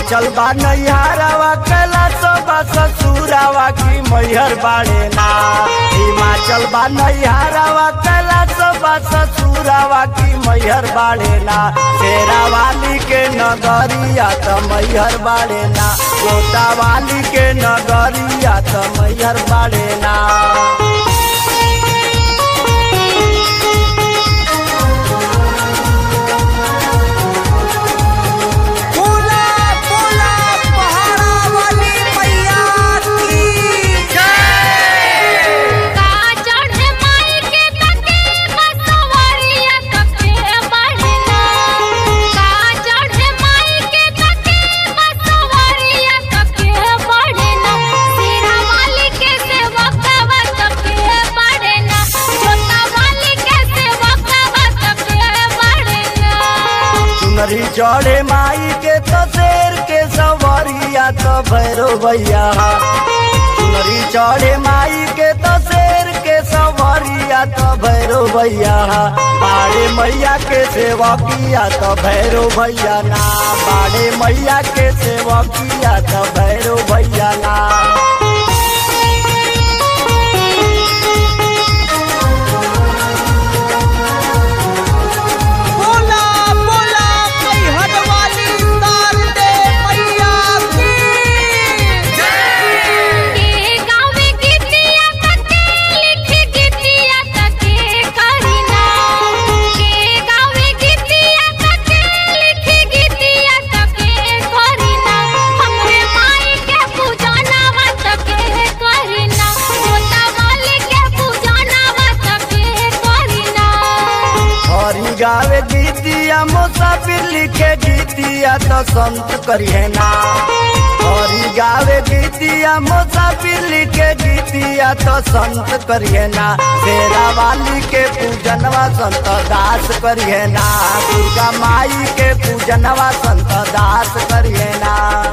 हिमाचल बा नैहरावा कैलाश बा ससुरावा की मैहर बाड़े ना हिमाचल बा नैहरावा कैलाश बा ससुरावा की मैहर बाड़े ना शेरा वाली के नगरिया त मैहर बाड़े ना गोता वाली के नगरिया त मैहर बाड़े ना बोला बोला पहाड़ा वाली मैया की का चढ़े माई के तके बसवरिया तके बढ़ना का चढ़े माई के तके बसवरिया तके बढ़ना सिरा वाली के सेवकवा तके बढ़ना छोटा वाली के सेवकवा तके बढ़ना सुनरी चढ़े माई के तो शेर के सवरिया तो भैरो भैया सुनरी चढ़े माई के तो शेर के सवरिया तो भैरो भैया बाड़े मैया के सेवकिया तो भैरो भैया ना बाड़े मैया के सेवकिया तो भैरो भैया ना बोला बोला मैहर वाली शारदे मैया की के गावे गीतिया तके लिख गीतिया तके करिना के गावे गीतिया तके लिख गीतिया तके करिना हमरे माई के पूजनवा तके करिना छोटा वाली के पूजनवा तके करिना हरी गावे गीतिया मुसाफिर लिखे गीतिया तो संत करिए ना हरी गावे गीतिया मुसाफिर लिखे गीतिया तो संत करिए ना शेरा वाली के पूजनवा संत दास करिए ना दुर्गा माई के पूजनवा संत दास करिए ना